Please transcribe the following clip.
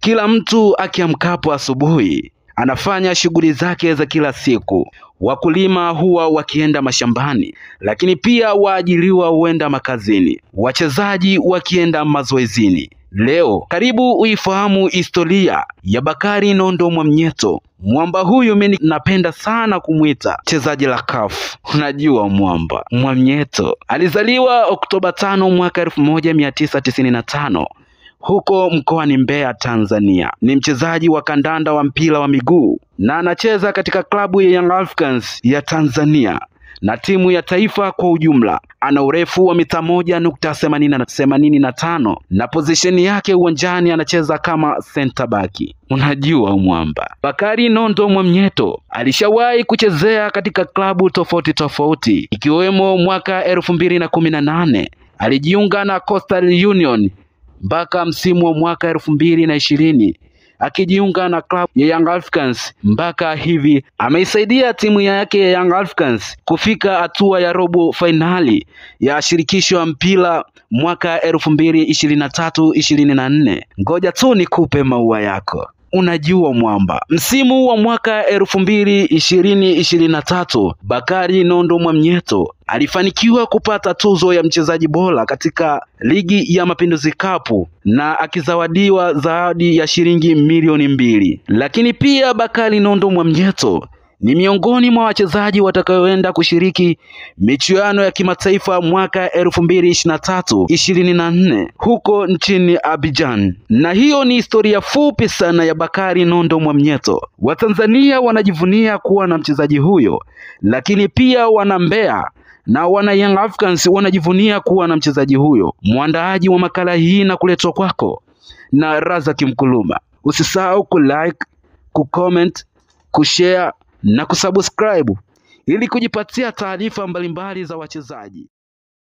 Kila mtu akiamkapo asubuhi anafanya shughuli zake za kila siku. Wakulima huwa wakienda mashambani, lakini pia waajiriwa huenda makazini, wachezaji wakienda mazoezini. Leo karibu uifahamu historia ya Bakari Nondo Mwamnyeto. Mwamba huyu mimi napenda sana kumwita chezaji la CAF. Unajua mwamba Mwamnyeto alizaliwa Oktoba tano mwaka elfu moja mia tisa tisini na tano huko mkoani Mbeya, Tanzania. Ni mchezaji wa kandanda wa mpira wa miguu na anacheza katika klabu ya Young Africans ya Tanzania na timu ya taifa kwa ujumla. Ana urefu wa mita moja nukta themanini na tano na pozisheni yake uwanjani anacheza kama center back. Unajua mwamba Bakari Nondo Mwamnyeto alishawahi kuchezea katika klabu tofauti tofauti ikiwemo mwaka elfu mbili na kumi na nane alijiunga na Coastal Union mpaka msimu wa mwaka elfu mbili na ishirini akijiunga na klabu ya Young Africans mpaka hivi ameisaidia timu yake ya Young Africans kufika hatua ya robo fainali ya shirikisho ya mpira mwaka elfu mbili ishirini na tatu ishirini na nne. Ngoja tu nikupe maua yako. Unajua mwamba, msimu wa mwaka elfu mbili ishirini ishirini na tatu Bakari Nondo Mwamnyeto alifanikiwa kupata tuzo ya mchezaji bora katika ligi ya Mapinduzi Cup na akizawadiwa zawadi ya shilingi milioni mbili. Lakini pia Bakari Nondo Mwamnyeto ni miongoni mwa wachezaji watakaoenda kushiriki michuano ya kimataifa mwaka elfu mbili ishirini na tatu ishirini na nne huko nchini Abidjan. Na hiyo ni historia fupi sana ya Bakari Nondo Mwamnyeto. Watanzania wanajivunia kuwa na mchezaji huyo, lakini pia wana Mbeya na wana Young Africans wanajivunia kuwa na mchezaji huyo. Mwandaaji wa makala hii na kuletwa kwako na Razaki Mkuluma. Usisahau kulike, kucomment, kushare na kusubscribe ili kujipatia taarifa mbalimbali za wachezaji.